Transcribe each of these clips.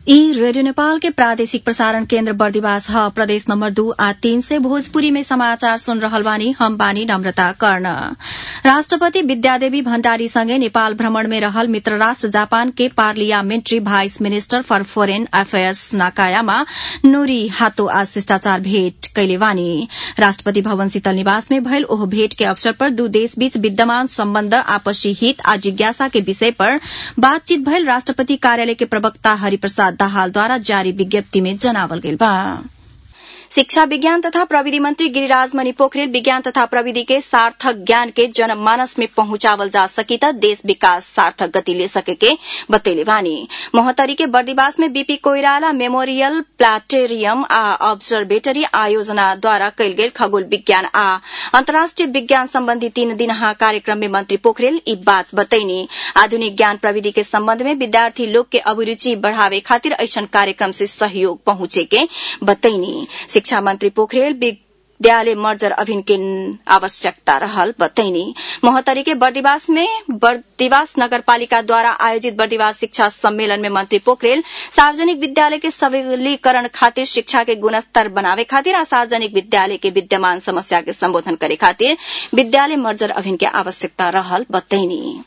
ई रेडियो नेपाल के प्रादेशिक प्रसारण केन्द्र बर्दिवास ह प्रदेश नम्बर दू आ तीन से भोजपुरी में समाचार सुन रहल बानी हम बानी नम्रता कर्ण राष्ट्रपति विद्यादेवी भण्डारी सँगै नेपाल भ्रमण में रहल मित्र राष्ट्र जापान के parliamentary vice minister for foreign affairs Nakayama Norihiro आज शिष्टाचार भेट कैले बानी राष्ट्रपति भवन शीतल निवास में भयल ओह भेट के अवसर पर दू देश बीच विद्यमान सम्बन्ध आपसी हित आ जिज्ञासा के विषय पर बातचीत भयल राष्ट्रपति कार्यालय के प्रवक्ता हरिप्रसाद दाहालद्वारा जारी विज्ञप्ति में जनावल गेल बा शिक्षा विज्ञान तथा प्रविधि मंत्री गिरिराज मणि पोखरेल विज्ञान तथा प्रविधि के सार्थक ज्ञान के जनमानस में पहुंचावल जा सकी त देश विकास सार्थक गति ले सके के बतैले बानी मोहतरी के बर्दिवास में बीपी कोइराला मेमोरियल प्लाटेरियम आ ऑब्जर्वेटरी आयोजना द्वारा कैल गेल खगोल विज्ञान आ अन्तर्राष्ट्रिय विज्ञान सम्बन्धी तीन दिनहा कार्यक्रम में मंत्री पोखरेल ई बात बतैनी आधुनिक ज्ञान प्रविधि के सम्बन्ध में विद्यार्थी लोग के अभिरूचि बढ़ावे खातिर ऐसन कार्यक्रम से सहयोग पहुंचे के बतैनी शिक्षा मंत्री पोखरेल विद्यालय मर्जर अभियान के आवश्यकता रहल बतैनी मोहतरी के बर्दिवास में बर्दिवास नगरपालिका द्वारा आयोजित बर्दिवास शिक्षा सम्मेलन में मंत्री पोखरेल सार्वजनिक विद्यालय के सबलीकरण खातिर शिक्षा के गुणस्तर बनावे खातिर आ सार्वजनिक विद्यालय के विद्यमान समस्या के संबोधन करे खातिर विद्यालय मर्जर अभियान के आवश्यकता रहल बतैनी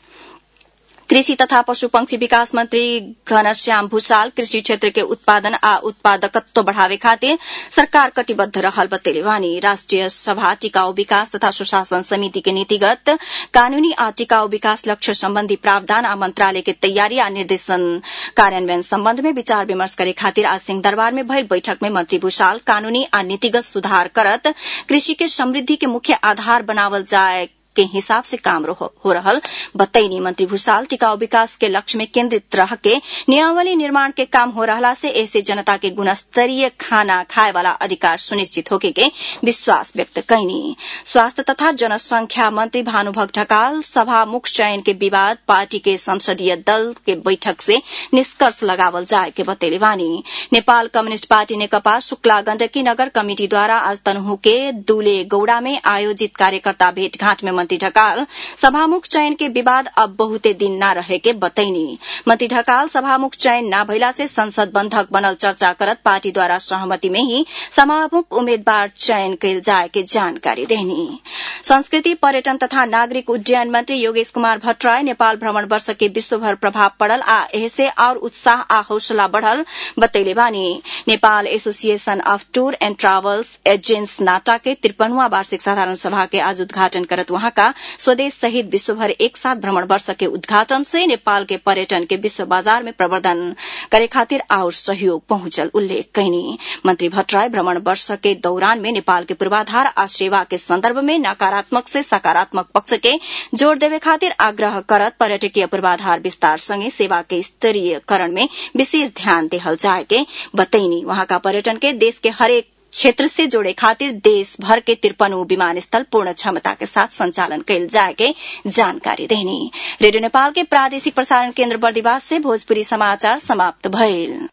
कृषि तथा पशुपक्षी विकास मंत्री घनश्याम भूषाल कृषि क्षेत्र के उत्पादन आ उत्पादकत्व बढ़ावे खातिर सरकार कटिबद्ध रहल बतैले वानी राष्ट्रिय सभा टिकाऊ विकास तथा सुशासन समिति के नीतिगत कानूनी आ टिकाऊ विकास लक्ष्य सम्बन्धी प्रावधान आ मंत्रालय के तैयारी आ निर्देशन कार्यान्वयन सम्बन्ध में विचार विमर्श करे खातिर आज सिंहदरबार में भयल बैठक में मंत्री भूषाल कानूनी आ नीतिगत सुधार करत कृषि के समृद्धि के मुख्य आधार बनावल जाए के हिसाब से काम हो रहल बतैनी मंत्री भूषाल टिकाऊ विकास के लक्ष्य में केन्द्रित रह के नियमावली निर्माण के काम हो रहला से ऐसे जनता के गुणस्तरीय खाना खाए वाला अधिकार सुनिश्चित होके के विश्वास व्यक्त कैनी स्वास्थ्य तथा जनसंख्या मंत्री भानुभक्त ढकाल सभा मुख चयन के विवाद पार्टी के संसदीय दल के बैठक से निष्कर्ष लगावल जाए के बतैले वानी नेपाल कम्युनिष्ट पार्टी नेकपा शुक्ला गण्डकी नगर कमिटी द्वारा आज तनहु के दूले गौड़ा में आयोजित कार्यकर्ता भेटघाट में मंत्री ढकाल सभामुख चयन के विवाद अब बहुते दिन न रहे के बतैनी मंत्री ढकाल सभामुख चयन न भइला से संसद बंधक बनल चर्चा करत पार्टी द्वारा सहमति में ही सभामुख उम्मीदवार चयन कैल जाए के जानकारी देनी संस्कृति पर्यटन तथा नागरिक उड्डयन मंत्री योगेश कुमार भट्टराय नेपाल भ्रमण वर्ष के विश्वभर प्रभाव पड़ल आ एहसे और उत्साह आ हौसला बढ़ल बतैले बानी Nepal association of tour and travels agents NATA के तिरपनवा वार्षिक साधारण सभा के आज उद्घाटन करत वहां का स्वदेश सहित विश्वभर एक साथ भ्रमण वर्ष के उद्घाटन से नेपाल के पर्यटन के विश्व बाजार में प्रवर्धन करे खातिर और सहयोग पहुंचल उल्लेख कैनी मंत्री भट्टराय भ्रमण वर्ष के दौरान में नेपाल के पूर्वाधार आ सेवा के संदर्भ में नकारात्मक से सकारात्मक पक्ष के जोड़ देवे खातिर आग्रह करत पर्यटकीय पूर्वाधार विस्तार संगे सेवा के स्तरीयकरण में विशेष ध्यान देहल जाए के बतैनी वहां का पर्यटन के देश के हरेक क्षेत्र से जोड़े खातिर देश भर के तिरपनों विमानस्थल पूर्ण क्षमता के साथ संचालन कैल जाए के जानकारी देनी रेडियो नेपाल के प्रादेशिक प्रसारण केन्द्र बर्दिवास से भोजपुरी समाचार समाप्त भइल